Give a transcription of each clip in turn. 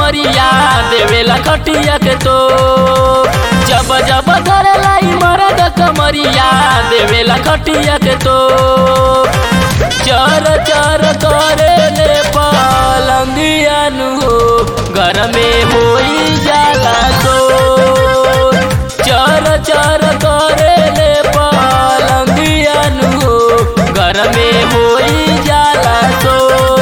कमरिया देवेला खटिया के तो जब जब धरेला ई मरद कमरिया देवेला खटिया के तो चर चर करे ले पलंगिया नु हो घर में होई जाला तो चर चर करे ले पलंगिया नु हो घर में होई जाला तो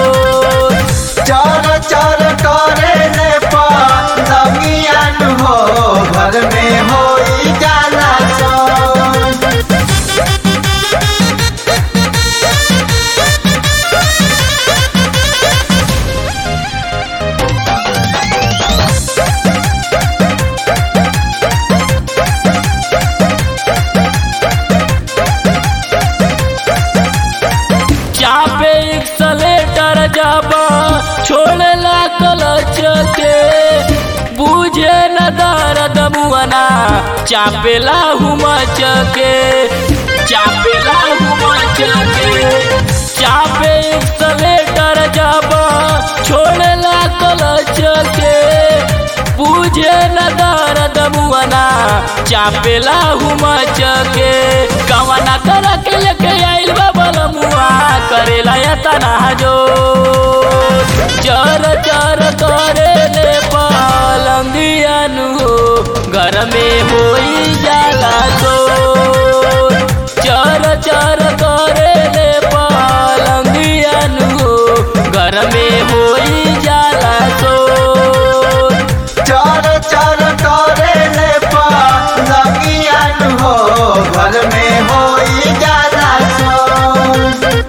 चर चर करे ले पलंगियन हो घर में होई जाला सोन चापे एक्सलेटर जाबा छोड़ला कलच के बुझे न दर्द मुअना चापेला हुमच के चापेला हुमच के चापे एक्सलेटर जाबा छोड़ला कलच के बुझे न दर्द मुअना चापेला हुमच के कवना कर के लेके आइल बबल मुआ करेला या तना जो चर चर करे ले पलंगिया नु हो घर में होई जाला तो चर चर करे ले पलंगिया नु हो घर में होई जाला तो चर चर करे ले पलंगियन हो घर में होई जाला सोन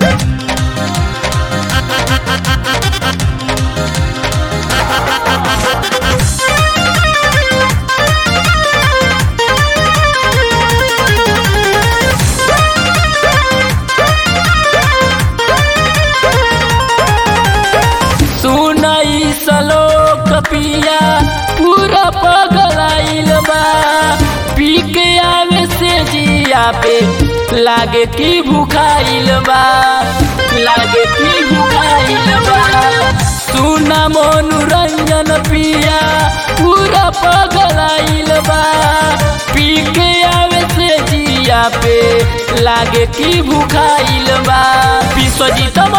सुनाई सलोक पिया पूरा पगलाइल बा पी के आवे से जिया पे लागे की भुखाइल बा लागे की भुखाइल बा सुना मनोरंजन पिया पूरा पगलाइल बा पी के आवे से जिया पे लागे की भुखाइल बा विश्वजीत